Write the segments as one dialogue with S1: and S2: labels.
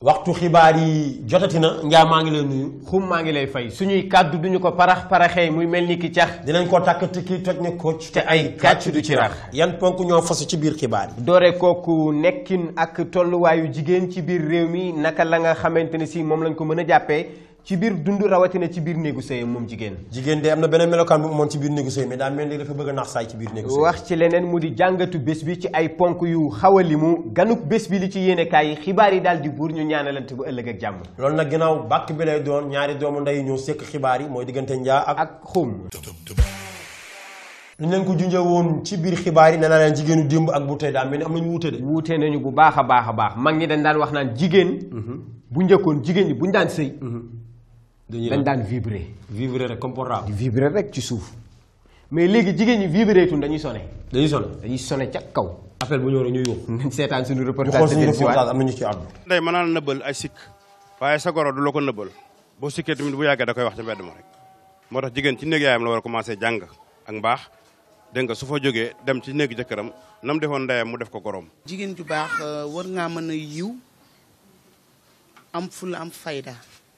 S1: waxtu xibaar yi jotati na njaa maa ngi lay nuyu
S2: xum maa ngi lay fay suñuy kàddu duñu ko parax paraxee muy mel ni ki cax
S1: dinañ ko tàkk tikki toj ne kocc
S2: te ay kàcc du ci rax
S1: yan ponk ñoo fasu ci biir xibaar yi
S2: doore kooku nekkin ak tolluwaayu jigéen ci biir réew mi naka la nga xamante ne si moom lañ ko mën a jàppee ci biir dund rawatina ci biir néegu sëyam moom jigéen
S1: jigéen de am na beneen melokaan bu mu amoon ci biir néegu sëy mais daa mel ni dafa bëgg a nax saay ci biir néegu sëy
S2: wax ci leneen mu di jàngatu bés bi ci ay ponk yu xaw a limu ganuk bés bi li ci yéenekaay yi xibaar yi daal di buur ñu ñaanalante bu ëllëg ak jàmm
S1: loolu nag ginnaaw bàkk bi lay doon ñaari doomu ndey ñëw sekk xibaar yi mooy diggante njaa ak
S2: ak xum
S1: lu leen ko junjee woon ci biir xibaar yi nee naa leen jigéenu démb ak bu tey daa mel ni am nañu wuute de
S2: wuute nañu bu baax a baax a baax mag ñi dañ daan wax naan jigéen bu njëkkoon jigéen ñi buñ daan sëy dañ daan vibrer
S1: vivre rek comportable
S2: di vibrer rek ci suuf mais léegi jigéen ñi vibrer tun dañuy sone
S1: dañuy sonn
S2: dañuy sone ca kaw
S1: appel bu ñëw rek ñu yuux
S2: nañ seetaan suñu
S1: ñu
S2: reportage
S1: xool suñu
S2: te dellusiwaat.
S1: reportage am nañu ci àddu
S3: ndey mën naa la nëbbal ay sikk waaye sa goro du la ko nëbbal boo sikkee tamit bu yàggee da koy wax ca mbedd ma rek moo tax jigéen ci néeg yaayam la war a commencé jàng ak mbaax dégg nga su fa jógee dem ci néeg jëkkëram na mu defoon ndeyam mu def ko goroom
S4: jigéen ju baax euh, war ngaa mën a yiw am fulla am fayda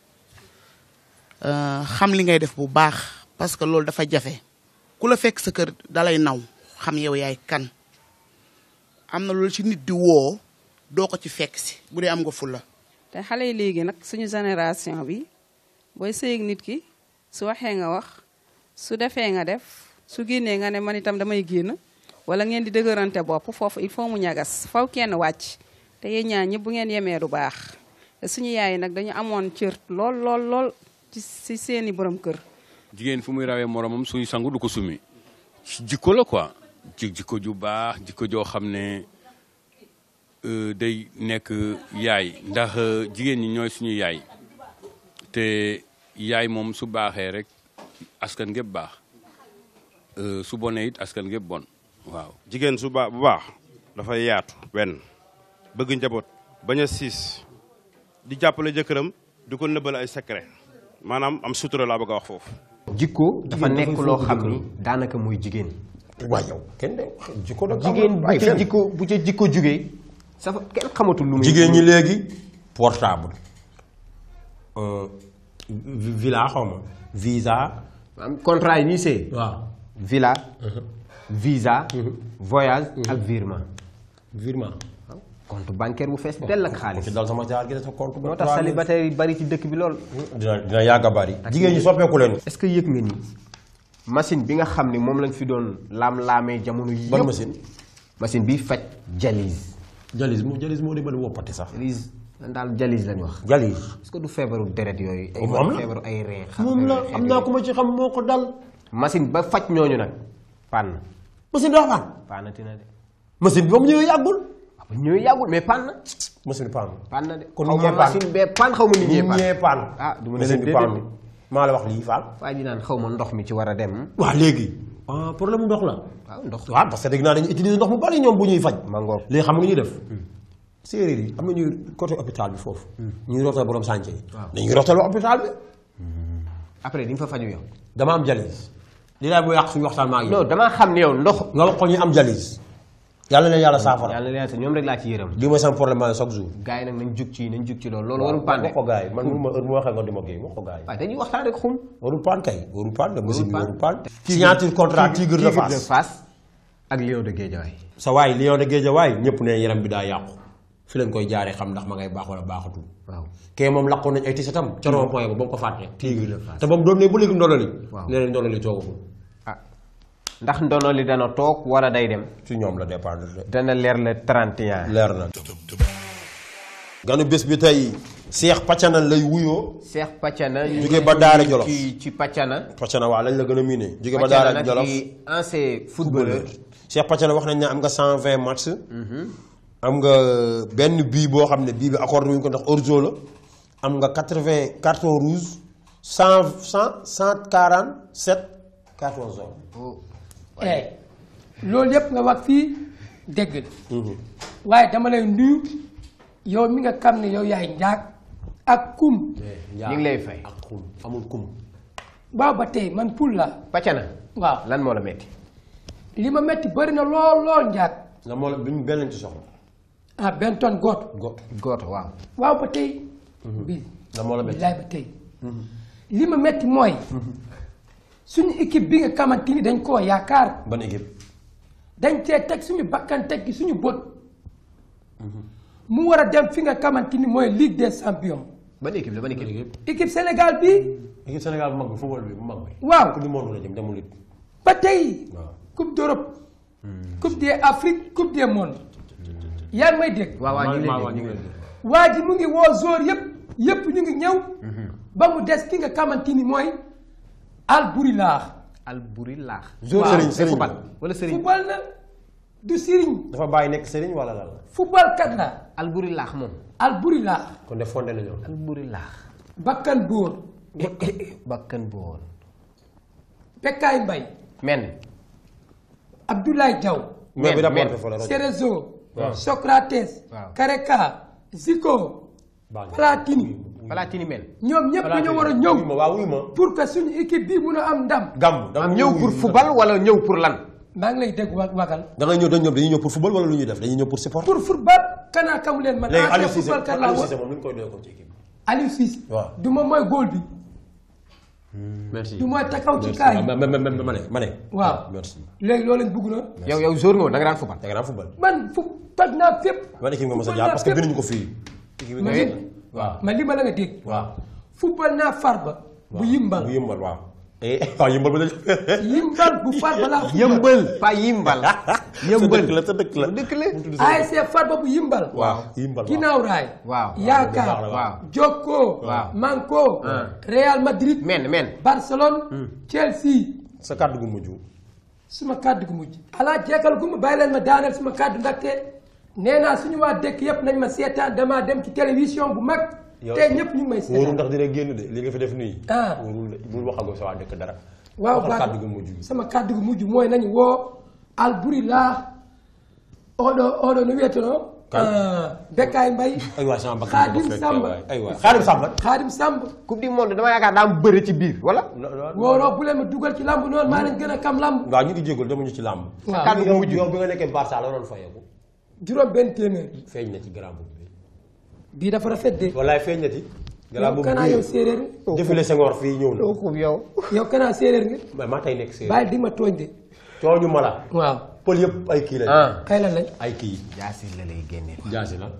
S4: Euh, xam li ngay def bu baax parce que loolu dafa jafe ku la fekk sa kër dalay naw xam yow yaay kan am na loolu ci nit di woo doo ko ci fekk si bu dee am nga fulla
S5: te xale yi léegi nag suñu génération bi booy sëy ak nit ki su waxee nga wax su defee nga def su génnee nga ne man itam damay génn wala ngeen di dëgërante bopp foofu il faut mu ñagas faw kenn wàcc te yéen ñaar ñëpp bu ngeen yemee du baax te suñu yaay nag dañu amoon cër lool lool lool ci ci seeni borom kër
S6: jigéen fu muy rawee moromam suñu sangu du ko sumi jikko la quoi ji jikko ju baax jikko joo xam ne euh, day nekk yaay ndax euh, jigéen ñi ñooy suñu yaay te yaay moom su baaxee rek askan gépp baax euh, su bonee it askan gépp bon waaw
S3: jigéen su baax bu baax dafay yaatu benn bëgg njaboot bañ a siis di jàppale jëkkëram di ko nëbbal ay secret maanaam am sutura laa bëgg a wax foofu
S2: jikko dafa
S1: Jigéen
S2: nekk
S1: dafay
S2: loo
S1: fonk
S2: xam
S1: jëkkëram.
S2: ni daanaka mooy jigéen
S1: waaw yow kenn de jikko da
S2: jigéen bu ca jikko bu ca jikko jugee sa kenn xamatul lu muy
S1: jigéen ñi léegi portable euh, vi- villa xaw ma visa
S2: am contrat yi ñuy sëy
S1: waaw
S2: villa visa voyage ak virement
S1: virement
S2: compte bancaire bu fees dell ak xaalis
S1: ci dal sama jaar gi sa compte
S2: moo tax célibataire yi bari ci dëkk bi lool
S1: dina dina yàgg a bari jigéen ñi soppeeku leen
S2: est-ce que yëg nga ni machine bi nga xam ni moom lañ fi doon laam-laamee jamono yi
S1: ban
S2: yëpp
S1: machine
S2: machine bi faj dialyse
S1: jalis moo jalis moo dimbali woppati sax
S2: dialyse lan daal dialyse lañ wax
S1: jalis
S2: est-ce que du feebaru deret yooyu ay
S1: moom am na
S2: feebaru ay reen xam
S1: moom la
S2: xeet
S1: am naa
S2: yooyu.
S1: ku ma ci xam moo ko dal
S2: machine ba faj ñooñu nag pann
S1: machine bi wax paan
S2: pannati na de
S1: machine bi ba mu ñëwee yàggul
S2: waaw ba ñëwee yàggul mais pann na
S1: machine bi paan
S2: pann na de
S1: Kon
S2: xaw
S1: nit
S2: ma
S1: ñee pann.
S2: machine bee pann xaw ma nit ñee
S1: ñi
S2: pann
S1: ñee paan
S2: ah du ma ne
S1: machine
S2: leen
S1: bi
S2: déedéet
S1: paan
S2: de.
S1: maa la wax lii faal
S2: waaye di naan xaw ma ndox mi ci war a dem
S1: waaw léegi ah problème mu ndox la
S2: waaw ndox
S1: waaw parce que dégg naa dañuy utiliser ndox mu bari ñoom bu ñuy faj
S2: mangoog
S1: léegi xam nga ñuy def séeréer yi am na ñuy côté hôpital bi foofu ñuy rootal borom sànce yi dañuy rootal hôpital bi
S2: après di nga fa faju yow
S1: dama am jalis li daal bu yàq suñu waxtaan maa ngi
S2: non damaa xam ne yow ndox
S1: nga wax ko ñu am jalis yàlla leen yàlla saafara
S2: yàlla leen ñoom rek laa ci yërëm
S1: lii mooy sama problème maa ngi chaque jour
S2: gars yi nag nañ jug ci nañ jug ci loolu loolu warul paan de
S1: wax ko gars yi man mënuma heure mu waxee nga di ma géey wax ko gars yi
S2: waaye dañuy waxtaan rek xum
S1: warul paan kay warul paan de machine bi
S2: paan.
S1: warul paan signature contrat tigre de Fass
S2: Fass ak Lion de Guédiawaye
S1: sa waay lion de Guédiawaye ñëpp ne yaram bi daa yàqu fi leen koy jaaree xam ndax ma ngay baax wala baaxatul
S2: waaw
S1: kee moom laqoon nañ ay tisatam ca rond point ba ba mu ko fàtte tigre de Fass te ba mu doon ne ba léegi ndololi
S2: Waaw.
S1: nee nañ ndololi toogagul
S2: ah ndax ndono li dana toog wala day dem
S1: ci ñoom la dépendre de
S2: dana leer le 31
S1: leer na ganu bés bi tey Cheikh Pacana lay wuyoo
S2: Cheikh Pacana ñu
S1: Jóge
S2: ngi
S1: ba
S2: ko
S1: Daara
S2: nuyu
S1: Jolof.
S2: ci ci Pacana
S1: Pacana waaw lañ la gën a miine jóge ba
S2: Pacana
S1: Daara
S2: nag
S1: Jolof
S2: di ancien footballeur
S1: Cheikh Pacana wax nañ ne am nga 120 match am nga benn bii boo xam ne bii bi accordé wuñ ko ndax orzo la am nga 80 carton rouge 100 100 147 carton jaune
S7: eh loolu yëpp nga wax fii dégg la waaye dama lay nuyu yow mi nga xam ne yow yaay njaag ak kum
S2: ñu ngi lay fay
S1: ak kum amul kum
S7: waaw ba tey man pul la
S2: Pacana
S7: waaw
S2: lan moo la metti
S7: li ma metti bëri na lool lool njaag
S1: la moo la biñ benn lañ ci soxla
S7: ah Benton gooto
S1: go
S2: gooto waaw
S7: waaw ba tey bi
S1: da moo la métti
S7: bilaay ba tey li ma metti mooy suñu équipe bi nga xamante ni dañ koo yaakaar
S1: ban équipe
S7: dañ cee teg suñu bakkan teg gi suñu bët mu war a dem fi nga xamante ni mooy Ligue des champions
S2: ban équipe la ban équipe
S7: équipe Sénégal bi
S1: équipe Sénégal bu mag bi football bi bu mag bi
S7: waaw
S1: coupe du monde la jëm demul it
S7: ba tey
S1: waaw
S7: coupe d'Europe coupe des Afrique coupe des monde yaa ngi may dégg
S2: waaw waaw ñu ngi
S1: waaw
S2: leen
S1: ñu
S2: di
S1: ngi leen di
S7: waa ji mu ngi woo joueur yëpp yëpp ñu ngi ñëw ba mu des ki nga xamante ni mooy Albouri laax
S2: Albouri laax
S1: Joueur
S2: Waaw,
S1: Serigne,
S2: c'est
S1: Serigne.
S2: football wala Serigne
S7: football na du siriñ
S1: dafa bàyyi nekk sëriñ wala lan la
S7: football kat la
S2: Albouri laax moom
S7: Albouri laax
S1: kon def fondé nañoo
S2: Albouri laax
S7: bakkan bóor
S2: bakkan bu woon
S7: Bekkaay Mbay
S2: men
S7: Abdoulaye Diaw
S1: mais bi
S2: men.
S1: rapporté fa la rajo
S7: Cerezo
S1: Waaw.
S7: Socrates
S2: Waaw.
S7: Kareka Zico
S1: baax na.
S7: Platini
S2: Palatini men
S7: ñoom ñëpp dañoo war a
S1: wuy
S7: ñëw
S1: ma waaw wuy ma
S7: pour que suñu équipe bii mun a am ndam
S1: gàmm da
S2: am ñëw pour football wala ñëw pour lan
S7: maa ngi lay dégg wa wagal
S1: da nga ñëw dañ ñëw dañuy ñëw pour football wala lu ñuy def dañuy ñëw pour support
S7: pour football kanaa kamu leen man
S1: léegi
S7: ancien
S1: Aliou Cissé
S7: football kat laa
S1: Aliou
S7: woon
S1: Cissé moom lu ñu koy doyee comme ci équipe
S7: Aliou Cissé
S1: waaw.
S7: du moom mooy góol bi
S2: merci
S7: du mooy takaw ci
S1: merci
S7: kaay
S1: ma ma ma ma ma ne ma ne
S7: waaw
S1: merci
S7: léegi loolu lañ bëgg na
S2: yow yow jour nga woon da nga daan football
S1: da nga daan football
S7: man fu toj naa fépp
S1: ban équipe nga mos a
S7: Football
S1: jaar
S7: naa
S1: parce que
S7: fépp.
S1: binduñu ko fii équipe bi
S7: ma
S1: nga
S7: li
S1: waaw
S7: ma li ma la nga dégg
S1: waaw
S7: football naa farba bu yimbal
S1: bu yëmbal waaw eh waaw yëmbal ba la
S7: yimbal bu farba laa football
S2: yëmbal pas yimbal yëmbal
S1: sa dëkk la sa dëkk la
S2: dëkk la
S7: ASC farba bu yimbal
S1: waaw yëmbal waaw
S7: ginnaaw raay
S2: waaw
S7: yaakaar
S2: waaw
S7: Jokko
S2: Waaw.
S7: Manko
S2: Ah.
S7: Real Madrid
S2: men men
S7: Barcelone Chelsea
S1: sa kàddu gu mujj
S7: suma kàddu gu mujj alaa jeekal gu ma bàyyi leen ma daaneel suma kàddu ndaxte nee naa suñu waa dëkk yëpp nañ ma seetaan damaa dem ci télévision bu mag
S1: Yow-
S7: te ñëpp ñu ngi may
S1: wóorul
S7: seetaan
S1: ndax dina génn de li nga fi def nii
S7: Ah.
S1: wóorul de bul waxagoo sa waa dëkk dara
S7: waaw
S1: waxal
S7: baax
S1: kàddu gu mujj bi
S7: sama kàddu gu mujj mooy nañu woo Albouri laa oɗo oɗo no wiyeteno
S1: Kan?
S7: Bekkaay Mbay
S1: ay waay sama bakkan
S7: Xaadim
S1: ko fekkee
S7: Samba
S1: waay ay waay Xaadim Samba
S7: Xaadim Samb
S2: coupe du monde dama yaakaar daa am bëri ci biir wala
S7: wooloo bu leen ma dugal ci lamb noonu maa leen gën a kam lamb
S1: waaw ñu ngi jégalu demuñu ci làmb
S7: waaw
S2: kàddu gu mujj
S1: yow bi nga nekkee Barça la doon fayeeku
S7: juróom benn téeméer
S1: feeñ na ci grand boobu bi
S7: bii dafa rafet de
S1: wallaay feeñ na ci grand
S7: yow
S1: boobu
S7: kanaa yow séeréer nga
S1: défilé Senghor fii ñëw na
S2: coupe yow
S7: yow kanaa séeréer nga
S1: mais maa tey nekk séeréer
S7: bàyyi di ma tooñ de
S1: cooñu ma la
S7: waaw
S1: pël yëpp ay kii lañ
S2: ah
S7: kay lan lañ
S1: ay kii
S2: jaasi la lay génne
S1: jaasi la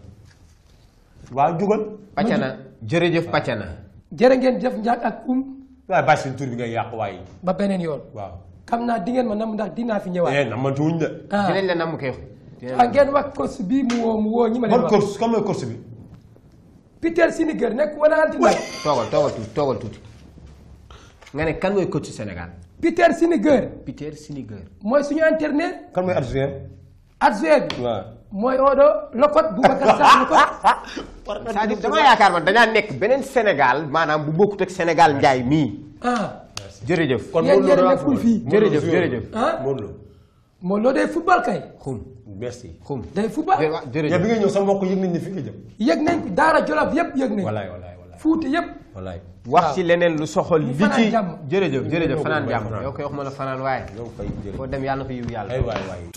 S1: waaw jugal
S2: pàccana jërëjëf pàccana
S7: jërë ngeen jëf njaag ak um
S1: waaye bàyyi suñu tur bi ngay yàq waaye
S7: ba beneen yoon
S1: waaw
S7: xam naa di ngeen ma nam ndax dinaa fi ñëwaat
S1: eh namantuwuñ de
S7: ah
S2: dinañ la namm kay
S7: ah ngeen wax course bii mu woo mu woo ñi ma leen
S1: ban
S7: wax
S1: course comme mooy course bi
S7: Peter Siniger nekk wala anti nag
S2: toogal toogal tuuti toogal tuuti nga ne kan mooy coach ci Sénégal
S7: Peter Siniger
S2: Peter Siniger
S7: mooy suñu entraîneur
S1: kan mooy adjoint
S7: adjoint bi
S1: waaw
S7: mooy Odo Lokot Boubacar Sarr Lokot
S2: c'est-à-dire dama yaakaar man dañaa nekk beneen Sénégal maanaam bu bokkut ak Sénégal njaay mii
S7: ah
S2: jërëjëf
S1: kon
S7: Yéen
S1: Modou Lo
S7: yéen
S1: daa
S7: nekkul
S1: football.
S7: fii.
S1: Modou Lo
S2: Jërëjëf,
S1: joueur.
S2: jërëjëf.
S7: ah
S1: Modou Lo
S7: moo loo day football kay
S2: xum
S1: merci
S2: xum
S7: day football
S2: waaw
S1: yow
S2: jërëjëf
S1: bi ngay ñëw sa mbokk yëg nañ ni fi nga jëm
S7: yëg nañ ko Daara Jolof yëpp yëg nañ
S1: walaay walaay walaay
S7: Fuuta yëpp
S1: walaay
S2: wax ci leneen lu soxal
S7: Ñu
S2: li
S7: fanaan
S2: ci
S7: jàmm.
S2: jërëjëf jërëjëf
S1: Ñu
S2: fanaan
S1: ñëw
S2: jàmm
S1: fanaan.
S2: yow koy wax ma la fanaan waaye
S1: yow fay jërëjëf
S2: foo dem yàlla na fa yiw yàlla
S1: ay waay waay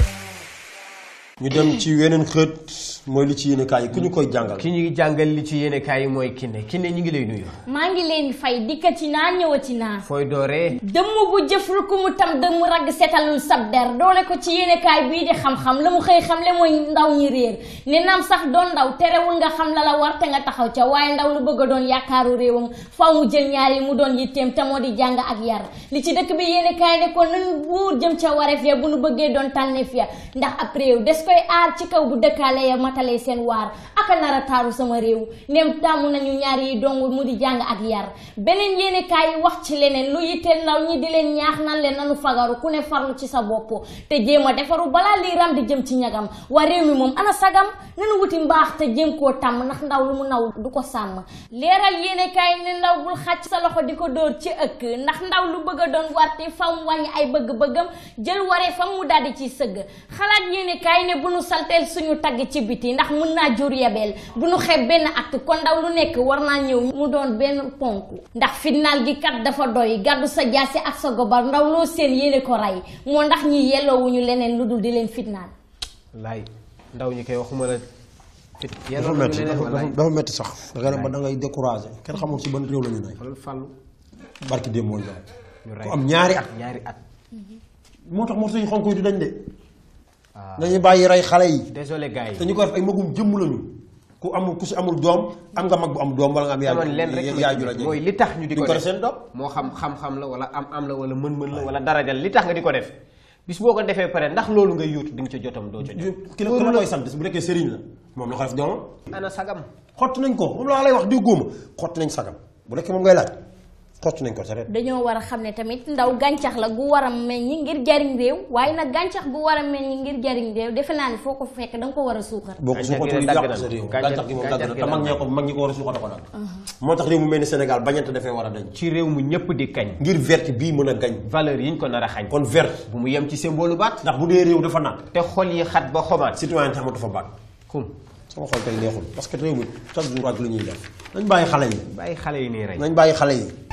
S1: ñu dem ci weneen xët mooy li ci yéene kaay yi ku ñu koy jàngal
S2: ki ñuy jàngal li ci yéene kaay yi mooy Kiné Kiné ñu ngi lay nuyu
S8: maa ngi leen fay dikkati naa ñëwati naa
S2: fooy dooree
S8: dëmm bu jëfru ku mu tam dëmm ragg setalul sab der doole ko ci yéenekaay bii di xam-xam la mu xëy xam le mooy ndaw ñi réer ne naam sax doon ndaw terewul nga xam la la war te nga taxaw ca waaye ndaw lu bëgg a doon yaakaaru réewam faw mu jël ñaar yi mu doon yitteem te moo di jàng ak yar li ci dëkk bi yéenekaay ne ko nañu buur jëm ca wareef ya bu nu bëggee doon tànneef ya ndax ab réew des koy aar ci kaw bu dëkkaale ya matalee seen waar aka nar a taaru sama réew nem tàmm nañu ñaar yi dong mu di jàng ak yar beneen yéenekaay yi wax ci leneen lu yitteel ndaw ñi di leen ñaax nan leen nanu fagaru ku ne farlu ci sa bopp te jéem a defaru balaa lii ram di jëm ci ñagam waa réew mi moom ana sagam nanu wuti mbaax te jéem koo tàmm ndax ndaw lu mu naw du ko sàmm leeral yéenekaay ne ndaw bul xàcc sa loxo di ko dóor ci ëkk ndax ndaw lu bëgg a doon warte faw mu wàññi ay bëgg-bëggam jël waree fam mu daldi ciy sëgg xalaat yéenekaay ne bu nu salteel suñu tagg ci biti ndax mun naa jur yebeel bu nu xeeb benn acte kon ndaw lu nekk war naa ñëw mu doon benn ponk ndax fitnaal gi kat dafa doy gàddu sa jaasi ak sa gobar ndaw loo seen yéene ko rey moo ndax ñi yelloowuñu leneen lu dul di leen fitnaal
S2: laay ndaw ñi koy waxuma la
S1: dafa metti dafa dafa metti sax da ngay dem ba da ngay découragé kenn xamul si ban réew la ñu ne
S2: xoolal fàllu
S1: barki démb mooy jaay
S2: ñu
S1: ku
S2: rey
S1: am ñaari at
S2: ñaari at
S1: moo tax morso yu xonk yi du dañ de dañuy bàyyi rey xale yi
S2: désolé gars
S1: te
S2: yi
S1: ñu ko def ay magum jëmm lañu ku amul ku si amul doom am nga mag bu am doom wala nga am yaay
S2: amoon leen rek
S1: yaay ju la
S2: mooy
S1: jege
S2: li tax ñu di
S1: duñ
S2: ko
S1: ko
S2: def
S1: def seen doom
S2: moo xam xam-xam la wala am am la wala mën-mën la wala darajal li tax nga di ko def bis boo ko defee pare ndax loolu ngay yóotu di nga ca jotam doo ca jot
S1: ki la ki la koy sant bu nekkee sëriñ la moom la ko def doomam
S2: ana sagam
S1: xotti nañ ko moom laa lay wax di góoma xotti nañ sagam bu nekkee moom ngay laaj xotti nañ ko sa ret
S8: dañoo war a xam ne tamit ndaw gàncax la gu war a meññi ngir jariñ réew waaye nag gàncax gu war a meññi ngir jariñ réew defe naa ni foo ko fekk da nga ko war a suuxat
S1: boo ko
S2: Gàncax gi
S1: suuxatul
S2: de dagg
S1: yàq
S2: na.
S1: sa réew
S2: Gàncax-
S1: gàncax gi moom dagg
S2: gàncax
S1: na
S2: gi
S1: te mag
S2: dagg
S1: ñee ko mag ñi ko war a suuxata ko daal moo tax réew mu mel ni Sénégal bañante dafay war a dañ
S2: ci réew mu ñëpp di kañ
S1: ngir verte bii mën a gañ
S2: valeur yiñ ko nar a xañ
S1: kon verte
S2: bu mu yem ci symbole baat
S1: ndax bu dee réew dafa naat
S2: te xol yi xat ba xomaat
S1: citoyen te amatu fa baat
S2: kum
S1: sama xol tey neexul parce que réew mi chaque jour ak li ñuy def nañ bàyyi xale yi
S2: bàyyi xale yi nii rey
S1: nañ bàyyi xale yi